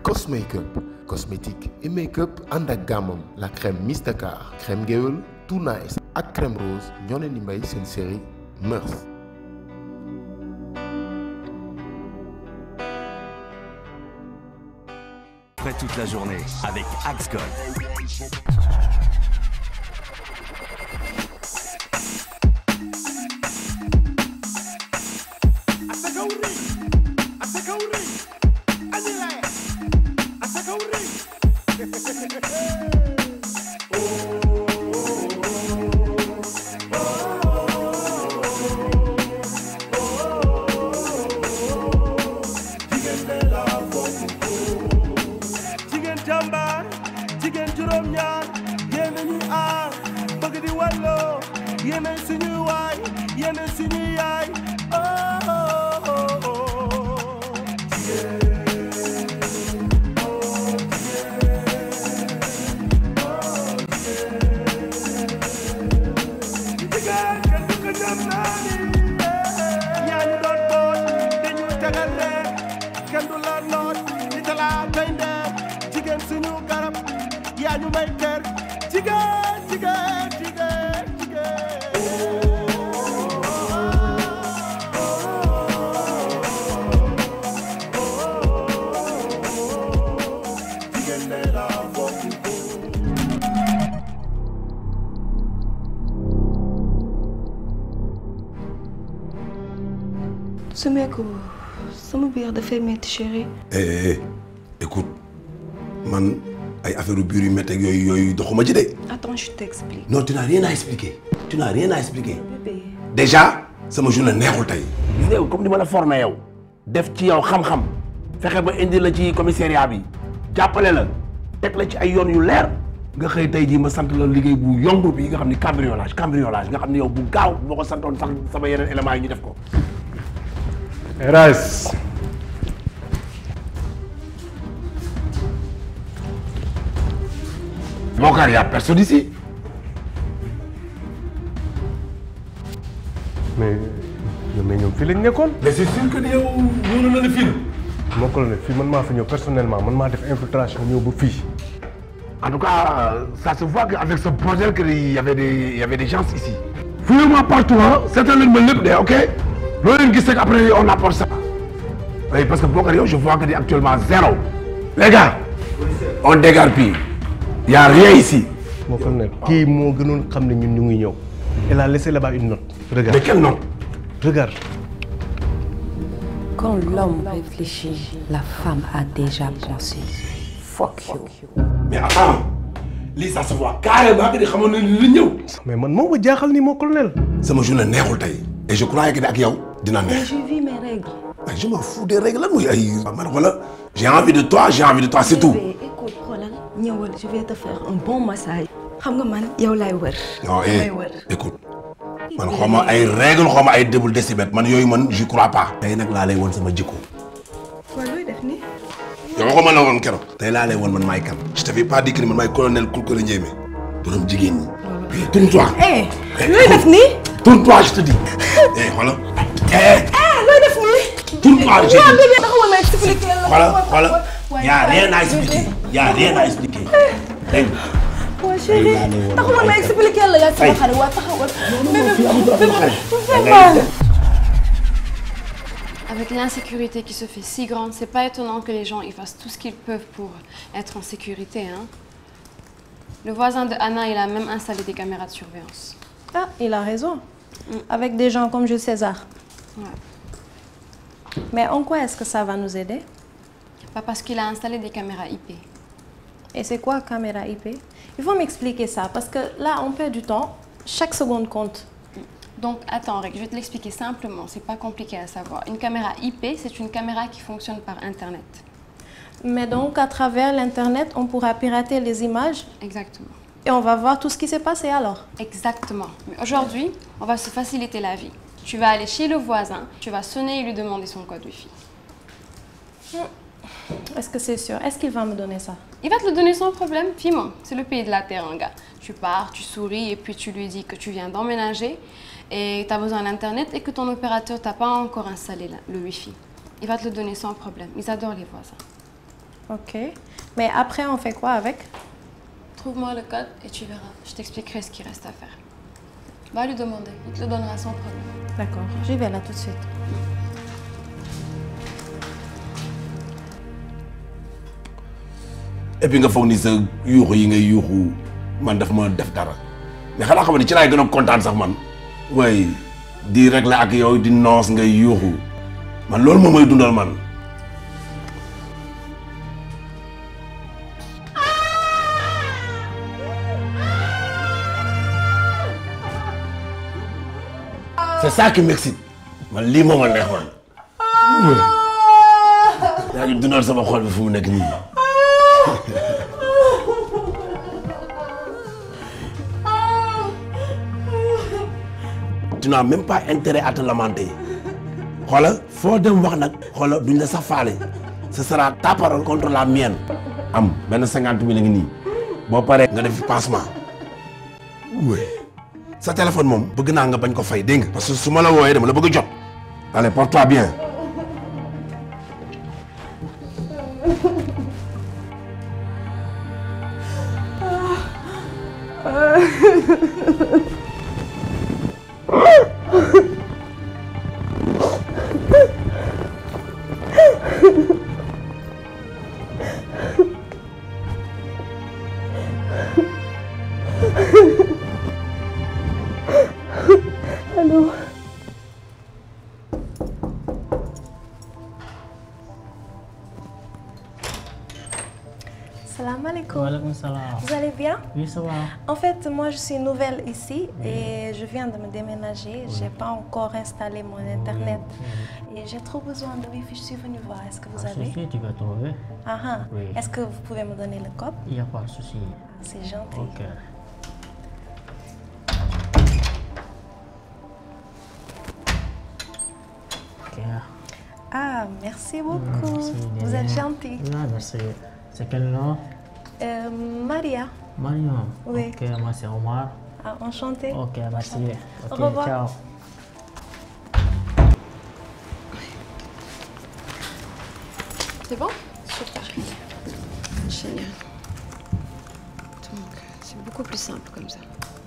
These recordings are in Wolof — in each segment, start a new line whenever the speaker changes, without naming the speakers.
Cosmakeup cosmétique et make-up ànd ak gammam la crème Mystacart crème géwél Too Nice ak crème rose ñoo leen di may seen série Mœurs
Prêt toute la journée avec Axe Gold.
jigéen jàmbaar jigéen juróom-ñaar yéen a ñuy aar bëgg di walloo yéen a suñuy waay yéen a suñuy yaay oh oh oh oh. jigéen kenn du ko dem naa ni yaa ñu doon boot dañu tegal rek kenn du la noot di talaa bay ndeer jigéen suñu garab yaa ñu may kër jigéen jigéen jigéen jigéen jigéen ne la bokk
su meeku sama biir dafay métti chérie
eh eh écoute man ay affaire yu biir yu métti ak yooyu yooyu doxuma ci de.
attends je t'explique
non tu n'as rien à expliquer. tu n'as rien à expliquer.
bébé
déjà sama journée neexul tey.
gis nga yow comme ni ma la formé yow def ci yow xam-xam fexe ba indi la ci commissariat bi jàppale la teg la ci ay yoon yu leer nga xëy tey jii ma sant la liggéey bu yomb bi nga xam ni cambriolage cambriolage nga xam ni yow bu gaaw boo ko santoon sax sama yeneen éléments yi ñu def ko.
Rais
Bokar y a personne ici.
mais mais ñoom fii lañ nekkoon.
mais c'est sûr que ni yow wóolu na la fii
moo ko la ne fii man maa fa ñëw personnellement man maa def infiltration ñëw ba fii.
En tout cas, ça se voit qu'avec ce projet, qu'il y avait des, il y avait des gens ici. Fouillez-moi partout, hein. C'est un libre, ok L'autre qui sait qu'après, on apporte ça. Oui, parce que Bokario, je vois que c'est actuellement zéro. Les gars, on dégarpille. Il n'y a rien ici.
moo ko ne kii moo gënoon xam ne ñun ñu ngi ñëw. elle a laissé là-bas une note. regarde
Mais quel nom
regarde.
Quand l'homme réfléchit, la femme a déjà pensé. Fuck you.
mais attends lii ça se voit carrément que di xamoon ne li ñëw.
mais man moo ma jaaxal ni mon colonel.
sama journée neexul tey. et je croyais que ni ak yow dina
mais
neex.
je vis mes règles
ay je m'en fous des règles lan mooy ay. man wala j'ai envie de toi j'ai envie de toi c'est tout.
bébé écoute xoolal ñëwal je vais te faire un bon massage xam nga man yow laay wër
non
damay
eh
wër
écoute man xaw ma ay règles xaw ma ay débul décibète man yooyu man je crois pas. tey nag laa lay woon sama jikko.
waaw looy def nii
yow waxuma ma la woon keroog. tey laa lay woon man maay kan. je t'avais pas dit que ni man maay colonel Koulkoulé Ndiémé. borom jigéen ñi. eh tourne-toi.
eh looy def nii
tourne-toi je te dis. eh xoolal. eh
looy def nii
tourne-toi je te
waaw
dis.
bébé taxawal ma expliquer la
xoolal xoolal y a rien à expliquer. y a rien à expliquer. dégg nga.
waaw chérie taxawal ma expliquer la yaa sama xarit waa taxawal
Avec l'insécurité qui se fait si grande, c'est pas étonnant que les gens ils fassent tout ce qu'ils peuvent pour être en sécurité. Hein. Le voisin de Anna, il a même installé des caméras de surveillance.
Ah, il a raison. Avec des gens comme Jules César.
Ouais.
Mais en quoi est-ce que ça va nous aider
Pas parce qu'il a installé des caméras IP.
Et c'est quoi caméra IP Il faut m'expliquer ça parce que là, on perd du temps. Chaque seconde compte.
Donc attends, Rick, je vais te l'expliquer simplement, c'est pas compliqué à savoir. Une caméra IP, c'est une caméra qui fonctionne par Internet.
Mais donc, à travers l'Internet, on pourra pirater les images
Exactement.
et on va voir tout ce qui s'est passé alors.
Exactement. Mais aujourd'hui, on va se faciliter la vie. Tu vas aller chez le voisin, tu vas sonner et lui demander son code Wi-Fi.
Est-ce que c'est sûr Est-ce qu'il va me donner ça
Il va te le donner sans problème. Fimon, c'est le pays de la terre, un gars. Tu pars, tu souris et puis tu lui dis que tu viens d'emménager et tu as besoin d'Internet et que ton opérateur t'a pas encore installé la- le Wi-Fi. Il va te le donner sans problème. Ils adorent les voisins.
Ok. Mais après, on fait quoi avec
Trouve-moi le code et tu verras. Je t'expliquerai ce qu'il reste à faire. Va lui demander. Il te le donnera sans problème.
D'accord. J'y vais là tout de suite.
et puis nga foog ni sa yuuxu yi ngay yuuxu man daf ma def dara mais xanaa xam ne ci laay gën a kontaan sax man waaye di régler ak yow di noos ngay yuuxu man loolu moom may dundal man. c'est ça qui m'excite man lii moo ma neex man. yaa ngi dundal sama xol bi fu mu nekk nii. tu n'as même pas intérêt à te lamenter xoola foo dem wax nag xoola duñ la sax faale ce sera ta parole contre la mienne am benn cinquante mille ngi nii boo paree nga def passement oui sa téléphone moom bëgg naa nga bañ ko fay dégg nga parce que su ma la wooyee dama la bëgg a jot allez porte-toi bien
Allô
Salam alaikum.
Walaikum salam.
Vous allez bien
Oui, ça va.
En fait, moi, je suis nouvelle ici et je viens de me déménager. J'ai pas encore installé mon internet et j'ai trop besoin de wifi. Je suis venue voir. Est-ce que vous
Pas de
avez
souci, tu vas trouver.
Ah ah.
Oui.
Est-ce que vous pouvez me donner le code
Il n'y a pas de souci.
C'est gentil.
Ok. Ok.
Ah, merci beaucoup.
Merci,
vous
Néné.
êtes gentil.
Ah, merci. C'est quel nom
Euh, Maria.
Mariam.
Oui.
Ok, moi c'est Omar.
Ah, enchantée.
Ok, merci. Ok,
Au revoir.
ciao.
C'est bon Super. Génial. Donc, c'est beaucoup plus simple comme ça.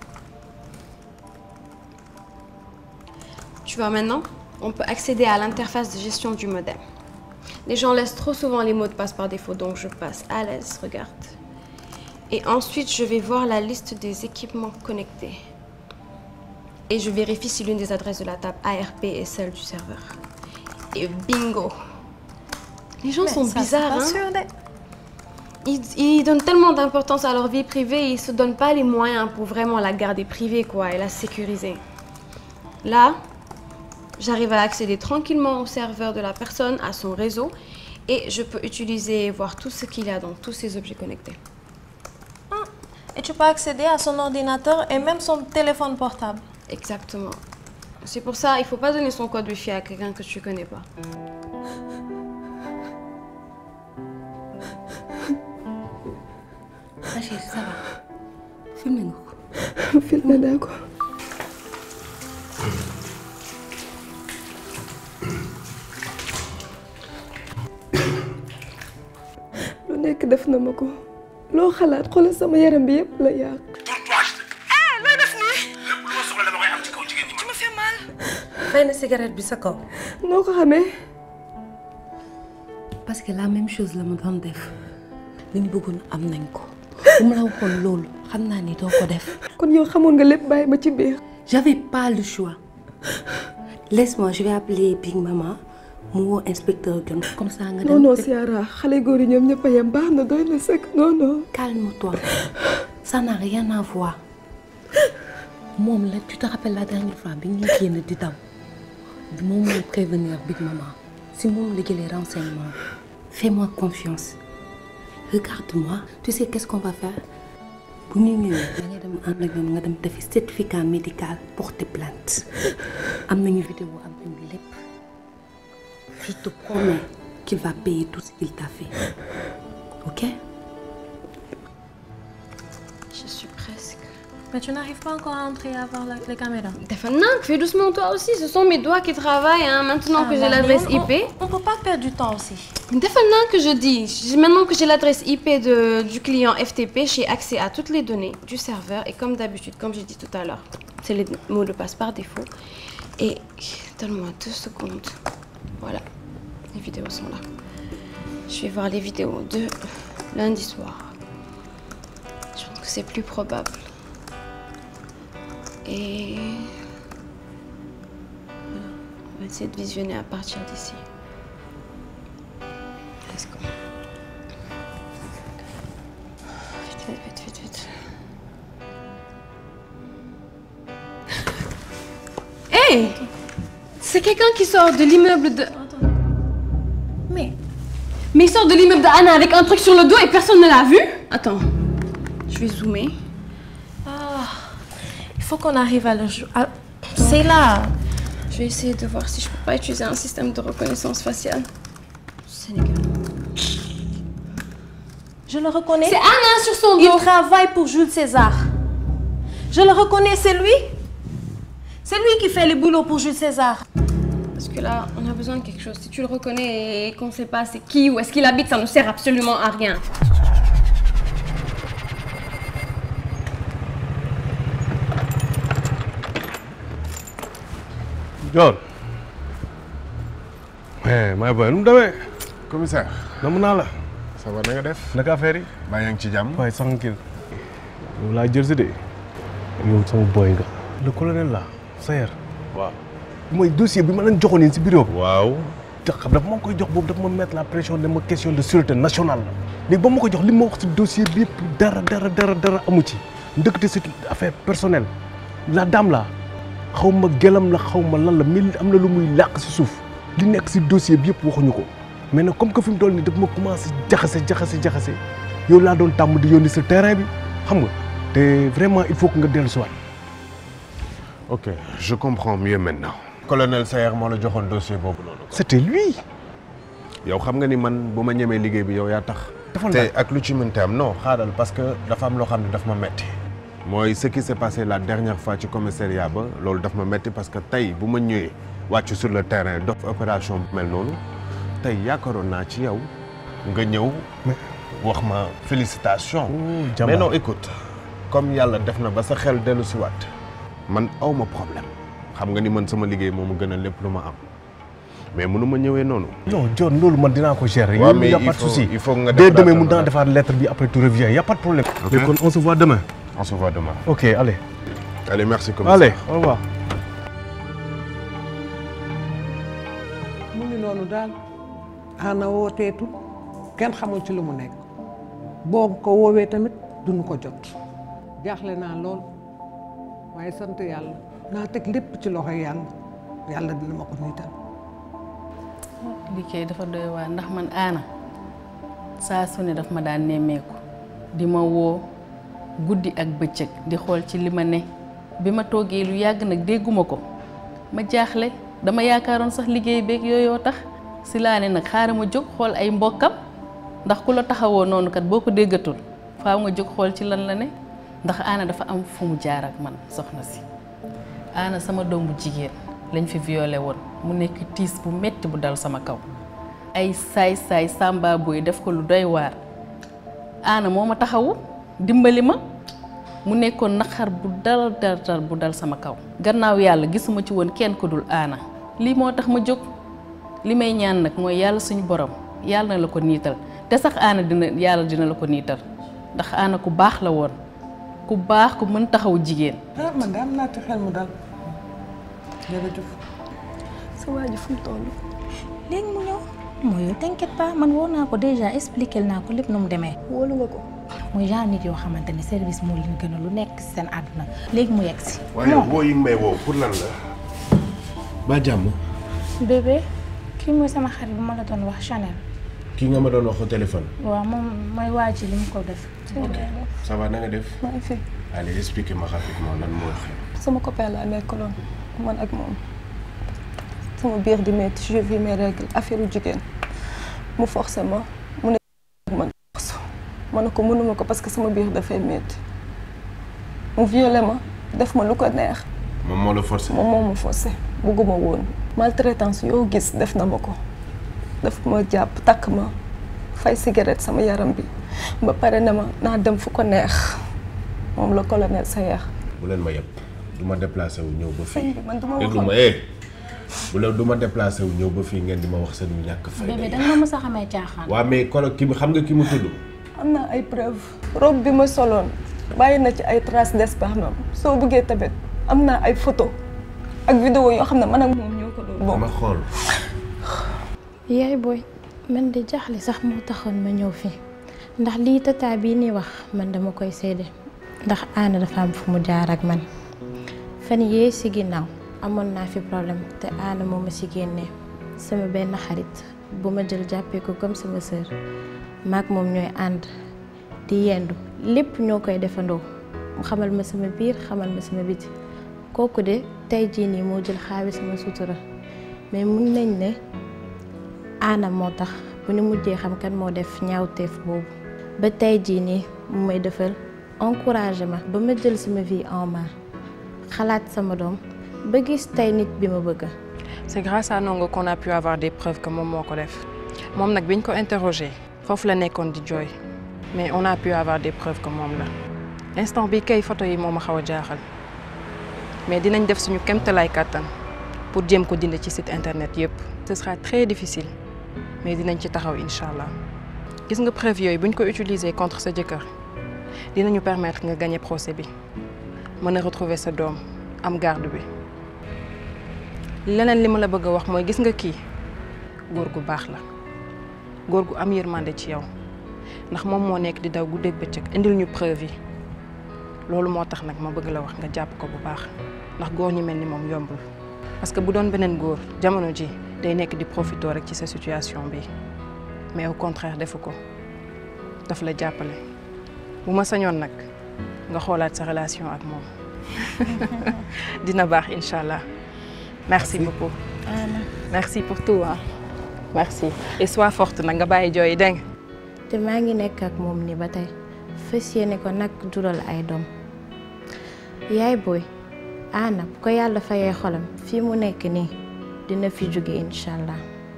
Tu vois maintenant, on peut accéder à l'interface de gestion du modem. Les gens laissent trop souvent les mots de passe par défaut, donc je passe à l'aise, regarde. Et ensuite, je vais voir la liste des équipements connectés. Et je vérifie si l'une des adresses de la table ARP est celle du serveur. Et bingo Les gens
Mais
sont
ça,
bizarres,
c'est pas
hein
sûr, de-
ils, ils donnent tellement d'importance à leur vie privée, ils se donnent pas les moyens pour vraiment la garder privée, quoi, et la sécuriser. Là, j'arrive à accéder tranquillement au serveur de la personne, à son réseau, et je peux utiliser et voir tout ce qu'il y a dans tous ces objets connectés.
Et tu peux accéder à son ordinateur et même son téléphone portable.
Exactement. C'est pour ça, il faut pas donner son code Wi-Fi à quelqu'un que tu connais pas.
Ma chérie, ça va. Filmé nga ko.
filmé naa ko lu nekk def na ma ko loo xalaat xoolal sama yaram bi yëpp la yàq
looy def nii.
lépp lu ma soxla dama koy am ci kaw jigéen ñi.
Tu me fais mal.
fay na cigarette bi sa kaw.
noo ko xamee
parce que la même chose la ma doon def li ñu bëggoon am nañ ko bu ma la waxoon loolu xam naa ni doo ko def.
kon yow xamoon nga lépp bàyyi ma ci biir
J'avais pas le choix. Laisse-moi, je vais appeler Big Mama mu woo inspecteur John comme ça nga
non
dem.
non Ciara xale góor yi ñoom ñëpp a yem baax na doy na sëkk non non
Calme-toi. Ça n'a rien à voir. moom la tu te rappelles la dernière fois bi ñuy génn di daw moom mooy prévenir Big Mama si moom la jëlee renseignement fais-moi confiance regarde-moi tu sais qu'est-ce qu'on va faire bu ñu ñëwee da ngay dem ànd ak ñoom nga dem defi certificat médical porter plainte am nañu vidéo am nañu lépp je te promets qu'il va payer tout ce qu'il t'a fait ok
Je suis presque.
Mais tu n'arrives pas encore à entrer à voir la- les caméras.
Defal fais doucement toi aussi. Ce sont mes doigts qui travaillent hein, maintenant
Ah,
que j'ai
bah,
l'adresse
mais on-
IP.
On, on peut pas perdre du temps aussi.
Defal que je dis. J'ai- Maintenant que j'ai l'adresse IP de- du client FTP, j'ai accès à toutes les données du serveur. Et comme d'habitude, comme j'ai dit tout à l'heure, c'est les mots de passe par défaut. Et donne-moi deux secondes. Voilà, les vidéos sont là. Je vais voir les vidéos de lundi soir. Je pense que c'est plus probable. Et voilà, on va essayer de visionner à partir d'ici. Let's go. Vite, vite, vite, vite, vite. Hey C'est quelqu'un qui sort de l'immeuble de...
Mais...
Mais il sort de l'immeuble d'Anna avec un truc sur le dos et personne ne l'a vu Attends, je vais zoomer.
Ah, il faut qu'on arrive à le jouer. C'est là.
Je vais essayer de voir si je peux pas utiliser un système de reconnaissance faciale. Sénégal.
Je le reconnais.
C'est Anna sur son dos.
Il travaille pour Jules César. Je le reconnais, c'est lui. C'est lui qui fait le boulot pour Jules César.
Parce que là, on a besoin de quelque chose. Si tu le reconnais et qu'on sait pas c'est qui ou est-ce qu'il habite, ça ne sert absolument à rien.
John. mais may boy nu mu demee.
commissaire.
namu naa la.
ça va na nga def.
naka affaire yi.
baa yaa ngi ci jàmm.
waaye tranquille. yow laa jël si de. yow sama boy nga. le colonel la Sayer. waaw. mooy dossier bi ma leen joxoon yéen si bureau bi.
waaw.
jox xam dafa ma koy jox boobu dafa ma mettre la pression de ma question de sûreté nationale la. léegi ba ma ko jox li ma wax si dossier bi yëpp dara dara dara dara amu ci. ndëkkate c'est une affaire personnelle. la dame la xaw ma gelam la xaw ma lan la mel am na lu muy làq si suuf. li nekk si dossier bi yëpp waxuñu ko. mais nag comme que fi mu toll nii daf ma commencé jaxase jaxase jaxase yow laa doon tàmm di yónni sa terrain bi xam nga te vraiment il faut que nga dellu si waat.
ok je comprends mieux maintenant. colonel Sayer moo la joxoon dossier boobu noonu.
c'était lui.
yow xam nga ni man bu ma ñemee liggéey bi yow yaa tax.
Defal
te
naa.
ak lu ci mënti am non xaaral parce que dafa am loo xam ne daf ma metti mooy ce qui s'est passé la dernière fois ci commissariat ba loolu daf ma metti parce que tey bu ma ñëwee wàcc sur le terrain def opération bu mel noonu tey yaakaaroon naa ci yow nga ñëw wax ma félicitation
jàmbaar.
mais non écoute comme yàlla def na ba sa xel dellu si waat man aw ma problème xam nga ni man sama liggéey moo ma gën a lépp lu ma am mais mënu ma ñëwee noonu
non John loolu man dinaa ko gérer.
Ouais,
yow
mais
y a
il
pas de
faut-
souci.
il faut nga
dès
defaraat
demain
ko
mun naa
nag.
defaat lettre bi après tu reviens y a pas de problème.
Ok.
léegi kon on se voit demain.
on se voit demain
ok allez.
allez merci commissaire
allez au revoir.
mu ngi noonu daal ana wooteetu kenn xamul ci lu mu nekk boo ko woowee tamit duñu ko jot jaaxle naa lool waaye sant yàlla naa teg lépp ci loxo yàlla yàlla dina ma ko niital
liggéey dafa doy waar ndax man aana saa su ne daf ma daan nemmeeku di ma woo guddi ak bëccëg di xool ci li ma ne bi ma toogee lu yàgg nag dégguma ko ma jaaxle dama yaakaaroon sax liggéey beeg yooyoo tax si laa ne nag xaaral ma jóg xool ay mbokkam ndax ku la taxawoo noonu kat boo ko déggatul faaw nga jóg xool ci lan la ne ndax aana dafa am fu mu jaar ak man soxna si aana sama doom bu jigéen lañ fi violé woon mu nekk tiis bu metti bu dal sama kaw ay saay-saay sàmba boy def ko lu doy waar aana moo ma taxawu dimbali ma mu nekkoon naqar bu dal dal dal bu dal sama kaw gannaaw yàlla gisuma ci woon kenn ku dul aana lii moo tax ma jóg li may ñaan nag mooy yàlla suñu borom yàlla na la ko niital te sax aana dina yàlla dina la ko niital ndax aana ku baax la woon ku baax ku mën taxaw jigéen
ah man de am naa ci xel mu dal jërëjëf
sa waa ji fu mu toll.
léegi mu ñëw mooy yow t'inquiète pas man woo naa ko déjà expliqué naa ko lépp nu mu demee.
wóolu nga ko.
muy genre nit yoo xamante ne service moo leen gën a lu nekk ci seen àdduna léegi mu yegg si.
waaye yow boo yi may woo pour lan la ba jàmm
bébé kii mooy sama xarit bu ma la doon wax Chanel.
kii nga ma doon wax au téléphone
waaw moom mooy waa ji li mu ko def.
ça va na nga def
maa ngi fi
allez expliquez-moi rapidement lan moo xew
sama copain laa nekkaloon man ak moom sama biir di métti je vis mes règles affaire u jigéen mu forcé ma mu ne man force ma ne ko mënuma ko parce que sama biir dafay métti mu violé ma def ma lu ko neex
moom moo la forcé.
moom moo ma forcé bugguma woon maltraitance yoo gis def na ma ko daf ma jàpp takk ma fay cigarette sama yaram bi ba pare ne ma naa dem fu ko neex moom la colonel Sayer
bu leen ma yëpp du ma déplacé wu ñëw ba
sëñ
fii
bi man du ma
déglu
waxoon
ma eh bu la du ma déplacé wu ñëw ba fii ngeen di ma wax seen yu ñàkk fay
bébé danga ma mës a xamee caaxaan.
waa mais kolo ki mu xam nga ki mu tudd
am naa ay preuve robe bi ma soloon bàyyi na ci ay traces d'esperme soo bëggee tamit am naa ay photo ak vidéo yoo xam ne man ak moom ñoo ko doon bokk
dama xool
yaay booy man de jaaxle sax moo taxoon ma ñëw fii ndax lii tata bii nii wax man dama koy seede ndax aana dafa am fu mu jaar ak man fan yee si ginnaaw amoon naa fi problème te aana moo ma si génnee sama benn xarit bu ma jël jàppee ko comme sama sœur maak moom ñooy ànd di yendu lépp ñoo koy defandoo mu xamal ma sama biir xamal ma sama biti kooku de tey jii nii moo jël xaawi sama sutura mais mun nañ ne aana moo tax bu ñu mujjee xam kan moo def ñaawteef boobu ba tey jii nii mu may defal encouragé ma ba ma jël sama vie en main xalaat sama doom ba gis tey nit bi ma bëgg
C'est grâce à Nongo qu'on a pu avoir des preuves que moom moo ko def moom nag biñ ko interrogé foofu la nekkoon di jooy mais on a pu avoir des preuves que moom la instant bi kay photo yi moo ma xaw a jaaxal mais dinañ def suñu kemtalaay kàttan pour jéem ko dindi ci site internet yépp ce sera très difficile mais dinañ ci taxaw incha allah gis nga preuve yooyu buñ ko utiliser contre sa jëkkër dinañu permettre nga gagner procès bi mën a retrouver sa doom am garde bi leneen li ma la bëgg a wax mooy gis nga kii góor gu baax la góor gu am yërmande ci yow ndax moom moo nekk di daw guddeeg bëccëg indil ñu preuve yi loolu moo tax nag ma bëgg la wax nga jàpp ko bu baax ndax góor ñi mel ni moom yombul parce que bu doon beneen góor jamono ji day nekk di profito rek ci sa situation bi mais au contraire defu ko daf la jàppale bu ma sañoon nag nga xoolaat sa relation ak moom dina baax incha allah merci beaucoup merci pour tout ah merci et sois forte nag nga bàyyi jooy dégg nga
te maa ngi nekk ak moom ni ba tey fas yéene ko nag jural ay doom yaay booy aana bu ko yàlla fayee xolam fii mu nekk nii dina fi jóge incha allah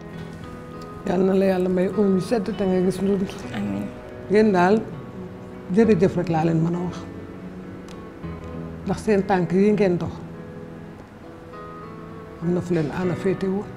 yal na la yàlla may oom yu sedd te nga gis ndund
amiin
ngeen daal jërëjëf rek laa leen mën a wax ndax seen tànk yi ngeen dox am na fu leen aana féete woon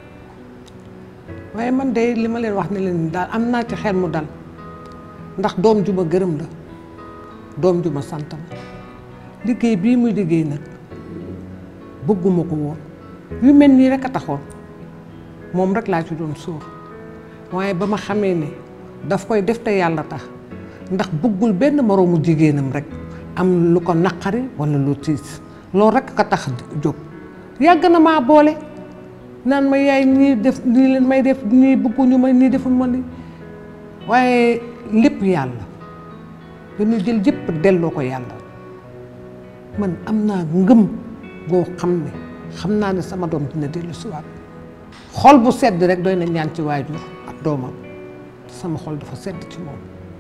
waaye man de li ma leen wax ne leen daal am naa ci xel mu dal ndax doom ju ma gërëm la doom ju ma sant la liggéey bii muy liggéey nag bëgguma ko woon yu mel nii rek a taxoon moom rek laa ci doon sóor waaye ba ma xamee ne daf koy def te yàlla tax ndax bëggul benn moroomu jigéenam rek am lu ko naqari walla lu tiis loolu rek ka tax jóg yàgg na maa boole naan ma yaay nii def nii leen may def nii bëgguñu ma nii deful ma nii waaye lépp yàlla dañu jël jëpp delloo ko yàlla man am naa ngëm goo xam ne xam naa ne sama doom dina dellu siwaat xol bu sedd rek doy na ñaan ci waajur ak doomam sama xol dafa sedd ci moom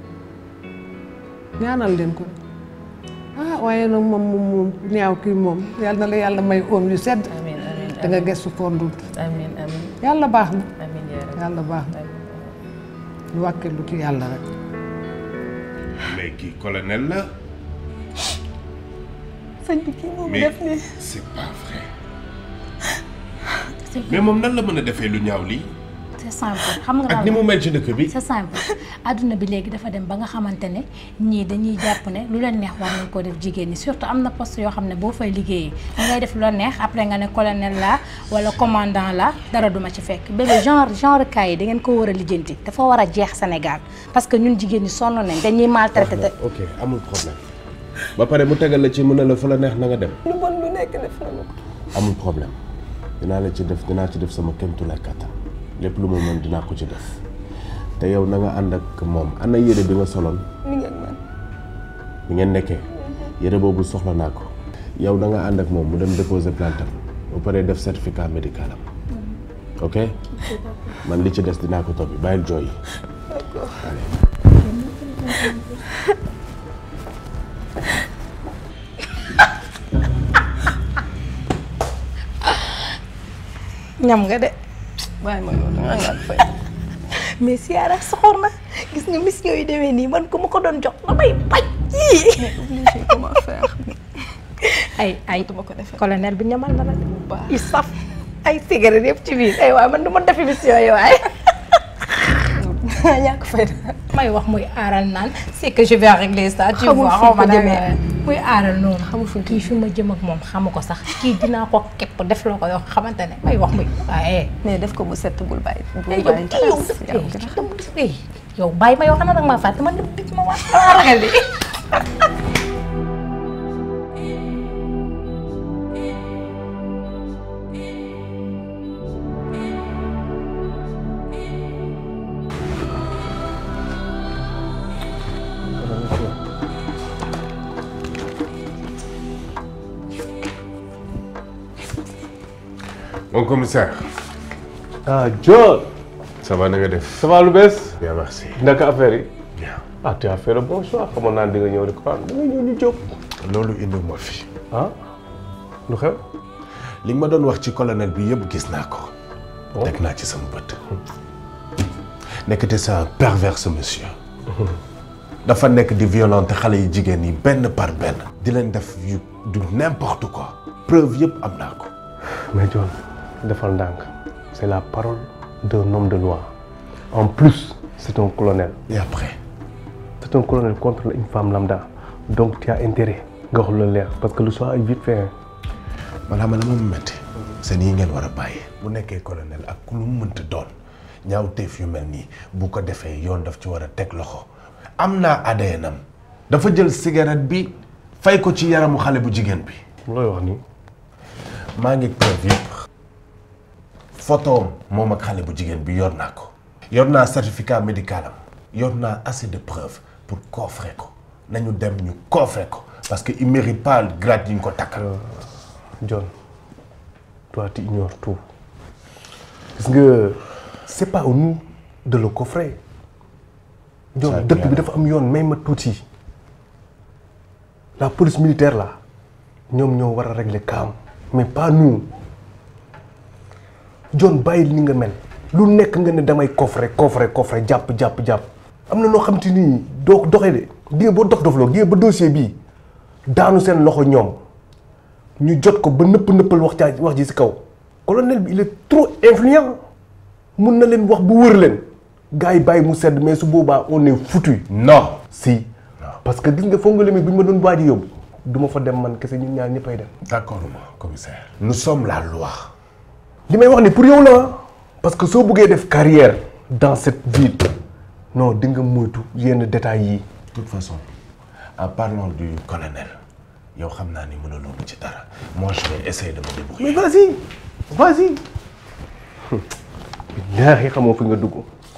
ñaanal leen ko ah waaye nag moom moom moom ñaaw kii moom yàlla na la yàlla may oom yu sedd da nga gëstu fondut
amiin amiin
yàlla baax na
amiin yaa rabbi.
yàlla baax na ñu wàkkee lu ci yàlla rek
mais kii colonel la
sëñ bi kii moom
mais
def nii
c'est pas vrai mais moom nan la mën a defee lu ñaaw lii
c'est simple xam nga
ak ni mu mel ci dëkk bi
c'est simple adduna bi léegi dafa dem ba nga xamante ne ñii dañuy jàpp ne lu leen neex war nañ koo def jigéen ñi surtout am na poste yoo xam ne boo fay liggéeyee da ngay def lu la neex après nga ne colonel la wala commandant la dara duma ci fekk bébé genre genre cas yi da ngeen ko war a lijjanti dafa war a jeex Sénégal parce que ñun jigéen ñi sonn nañ dañuy maltraité te
ok amul problème ba pare mu tegal la ci mën na la fu la neex na nga dem
lu bon lu nekk def na ma ko
amul problème dinaa la ci def dinaa ci def sama kéemtulaay kàttan lépp lu mu mën dinaa ko ci def te yow na nga ànd ak moom ana yére bi nga soloon
mi ngi ak man
bi ngeen nekkee yére boobu soxla naa ko yow da nga ànd ak moom mu dem déposer plainte am ba pare def certificat médical am ok man li ci des dinaa ko toppi bàyyil jooy yi
ñam nga de
bàyyi ma yow dangaa ñàkk fay
mais Siara soxor na gis nga mission yu demee nii man ku ma ko doon jox damay bañ yii
mais obligé comment faire
ay ay
duma ko defee
colonel bi ñamal na la de i saf ay cigarette yëpp ci biir ay waay man du ma defi mission yi waay
ñàkk fay
may wax muy aaral naan c'est que je vais régler ça tu
Xamul
vois
fu
xaw ma
ko
demee
jëmee.
muy aaral noonu xamul fu kii fi ma jëm ak moom xamu ko sax kii dinaa ko képp def loo ko yoo xamante ne may wax muy waaye
mais def ko bu set bul bàyyi bul
yow
bàyyi
kii yow def yow bàyyi ma yoo xam ne danga maa fàtte man dama ma wax dama ragal li
mon commissaire.
ah John.
ça va na nga def.
ça va lu bees.
bien merci.
naka affaire yi.
bien.
ah tu as fait le bon choix xamoon naa ne di nga ñëw di ko da nga ñëw ñu jóg.
loolu indi ma fi.
ah lu xew.
li nga ma doon wax ci colonel bi yëpp gis naa ko. teg naa ci sama bët. nekkate c'est un pervers ce monsieur. dafa nekk di violenter xale yi jigéen yi benn par benn. di leen def yu du n'importe quoi. preuve yëpp am naa ko.
mais John defal ndànk c'est la parole d'un homme de loi en plus c'est un colonel.
et après.
c'est un colonel contre une femme lambda donc tu as intérêt nga wax lu leer parce que le soir est vite fait.
maanaam man la ma metti seen yi ngeen war a bàyyi. bu nekkee colonel ak ku lu mu mënta doon ñaawteef yu mel nii bu ko defee yoon daf ci war a teg loxo. am naa ADN am dafa jël cigarette bi fay ko ci yaramu xale bu jigéen bi.
looy wax nii.
maa ngi preuve yëpp photo moom ak xale bu jigéen bi yor naa ko. yor naa certificat médical am yor naa assez de preuves pour coffrer ko nañu dem ñu coffrer ko parce que il mérite pas grade yi ñu ko takkal.
John toi tu ignores tout gis nga c'est pas à nous de le coffrer. John dëkk bi dafa am yoon may ma tuuti la police militaire là ñoom ñoo war a régler kaam mais pas nous John bàyyi li nga mel lu nekk nga ne damay coffrer coffrer coffrer jàpp jàpp jàpp am na noo xam te ni doo doxee de gi nga boo dof dofloo gi nga ba dossier bii daanu seen loxo ñoom ñu jot ko ba nëpp nëppal wax caa wax ji si kaw colonel bi il est trop influent mun na leen wax bu wër leen gars yi bàyyi mu sedd mais su boobaa on est foutu.
non
si parce que gis nga foog nga limit bu ñu ma doon waaj a yóbbu du ma fa dem man kese ñun ñaar ñëppay dem.
d'accord ma commissaire. nous sommes la loi.
li may wax ni pour yow la parce que soo bëggee def carrière dans cette ville non di nga moytu yenn détails yi.
de toute façon en parlant du colonel yow xam naa ni mënuloo ma ci dara moi je vais essayer de me débrouiller.
mais vas-y vas-y. billaahi xamoo fi nga dugg.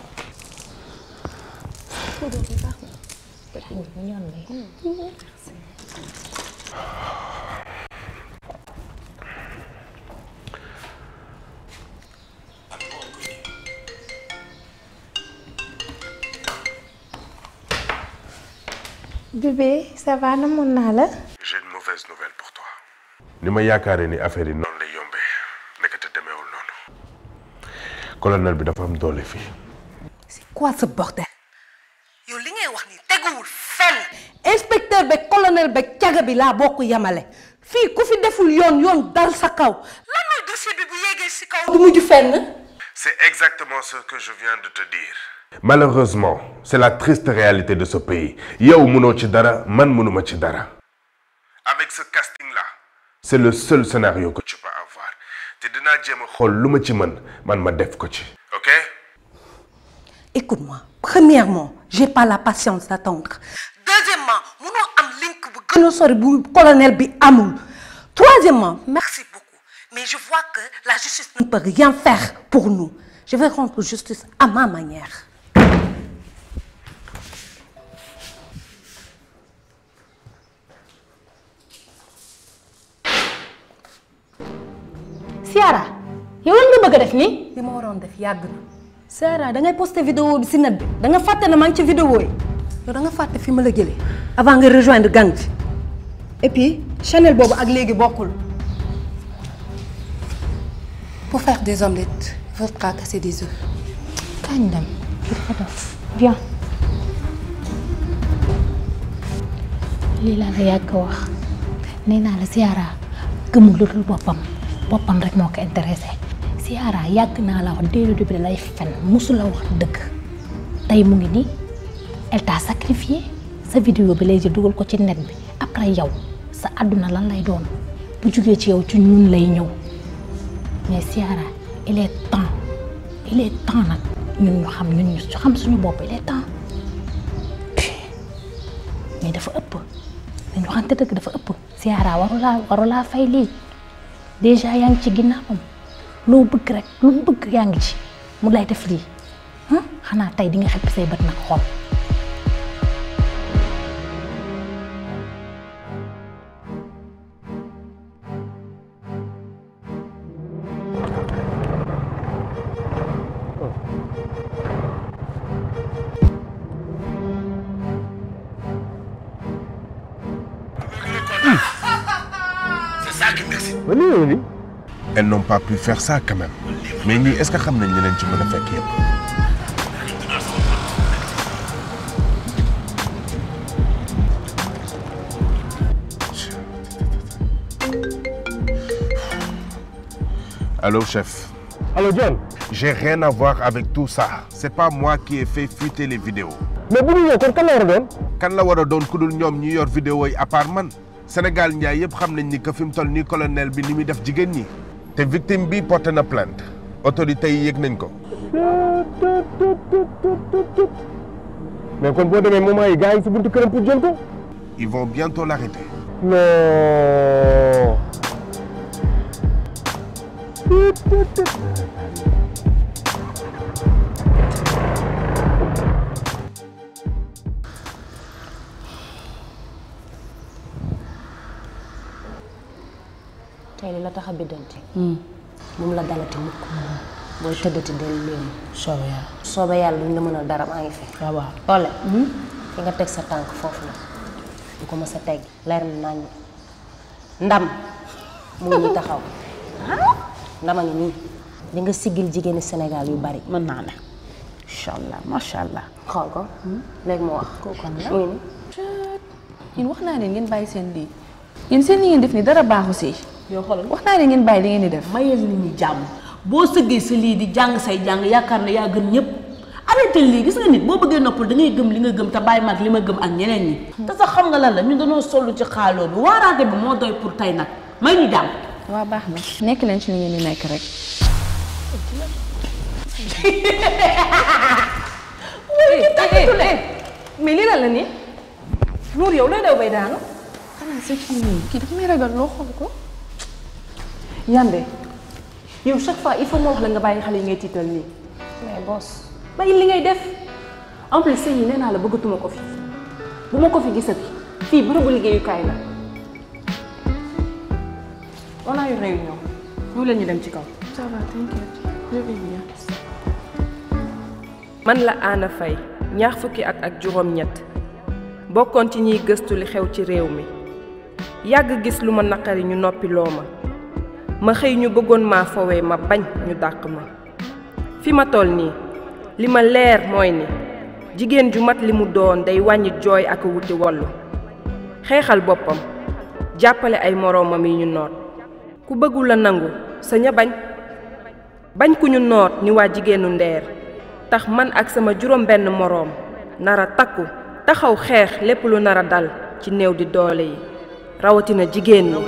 bébé ça va namoon naa la.
j'ai une mauvaise nouvelle pour toi. ni ma yaakaaree ni affaire yi noonu lay yombee nekkate demeewul noonu. colonel bi dafa am doole fii.
quoi ce bordel yow li ngay wax ni teguwul fenn inspecteur beeg colonel beeg caga bi laa bokk yamale fii ku fi deful yoon yoon dal sa kaw lan mooy dossier bi bu yéegee si kaw du mujj fenn
C'est exactement ce que je viens de te dire. Malheureusement, c'est la triste réalité de ce pays. yow mënoo ci dara man mënuma ci dara. Avec ce casting-là, c'est le seul scénario que tu peux avoir. te dinaa jéem a xool lu ma ci mën man ma def ko ci. ok.
écoute-moi premièrement j'ai pas la patience d'attendre deuxièmement munoo am link bu gën a sori bu colonel bi amul troisièmement merci beaucoup mais je vois que la justice ne peut rien faire pour nous je vais rendre justice à ma manière
Siara yow lan nga bëgg a def nii.
li ma waroon def yàgg na
Siara da ngay posté vidéo bi si net bi da nga fàtte ne maa ngi ci vidéo yi.
yow da nga fàtte fi ma la jëlee avant nga rejoindre gang bi
et puis Chanel boobu ak léegi bokkul.
Pour faire des omelettes, il faudra casser des œufs.
kañ dem viens lii laa la yàgg wax nee naa la Ziara gëmul lu dul boppam boppam rek moo ko intéressé Ziara yàgg naa la wax dès le début lay fen musu la wax dëgg tey mu ngi nii elle t'a sacrifié sa vidéo bi lay jël dugal ko ci net bi après yow sa àdduna lan lay doon bu jugee ci yow ci ñun lay ñëw mais Ziara il est temps il est temps nag ñun ñu xam ñun ñu xam suñu bopp il est temps mais dafa ëpp dañu waxante dëgg dafa ëpp Ziara warulaa warulaa fay lii déjà yaa ngi ci ginnaawam loo bëgg rek lu mu bëgg yaa ngi ci mu lay def lii ah xanaa tey di nga xëpp say bët nag xool.
C'est ça qui m'excite.
Elles n'ont pas pu faire ça quand même. Mais ñii est-ce que xam nañ ñeneen ci mën a fekk yëpp. Allô chef.
Allô John.
J'ai rien à voir avec tout ça. C'est pas moi qui ai fait fuiter les vidéos.
mais bu ñu ñëw kon kan la war a doon.
kan la war a doon ku dul ñoom ñi yor vidéo yi à part man Sénégal njaay yëpp xam nañ ni que fi mu toll nii colonel bi ni muy def jigéen ñi te victime bi porté na plainte autorités yi yëg nañ ko.
mais kon boo demee moment yi gars yi si buntu këram pour jël ko.
Ils vont bientôt l'arrêter.
non.
tey li la tax a biddanti moom la dalati mukk booy tëddati del léemu
soobee yàlla
soobee yàlla duñ la mënal dara maa ngi fi
waaw waaw
tolle fi nga teg sa tànk foofu la du ko mës a teg leer na nañ ndam mu ngi nii taxaw ndama ngi nii di nga siggil jigéeni Sénégal yu bari
mën naa ne incha allah macha allah
xool ko léegi mu wax
kooku
mu
la
ngi nii
yéen wax naa leen ngeen bàyyi seen lii yéen seen li ngeen def ni dara baaxu si
yow xoolal
wax naa leen ngeen bàyyi li ngeen di def
mayal nit ñi jàmm boo sëggee sa lii di jàng say jàng yaakaar ne yaa gën ñëpp arrêté lii gis nga nit boo bëggee noppal da ngay gëm li nga gëm te bàyyi mag li ma gëm ak ñeneen ñi te sax xam nga lan la ñun dañoo sollu ci xaaloo bi waaraate bi moo doy pour tey nag may ñu jàmm
waa baax na nekk leen ci li ngeen di nekk rek mais lii lan la nii Nour yow looy daw bay daanu xanaa sa kii nii kii dafa may ragal loo xool ko
Yande yow chaque fois il faut ma wax la nga bàyyi xale yi ngay tiital nii
mais boss
bàyyi li ngay def en plus sëñ yi nee naa la bëggatuma ko fi bu ma ko fi gisati fii bërëbu liggéeyukaay la on a eu réunion ñoo leen ñu dem ci kaw
ça va t'inquiète je vais bien
man la Anna Faye ñaar fukki at ak juróom-ñett bokkoon ci ñiy gëstu li xew ci réew mi yàgg gis lu ma naqari ñu noppi loo ma ma xëy ñu bëggoon maa fowee ma bañ ñu dàq ma fi ma toll nii li ma leer mooy ni jigéen ju mat li mu doon day wàññi jooy ak wuti wollu xeexal boppam jàppale ay moroomam yi ñu noot ku bëggul a nangu sañ a bañ bañ ku ñu noot ni waa jigéenu ndeer tax man ak sama juróom benn moroom nara takku taxaw xeex lépp lu nara dal ci néew di doole yi rawatina jigéen ñi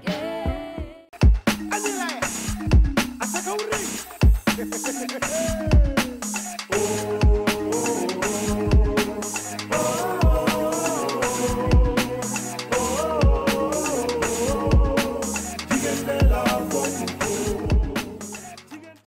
Hey!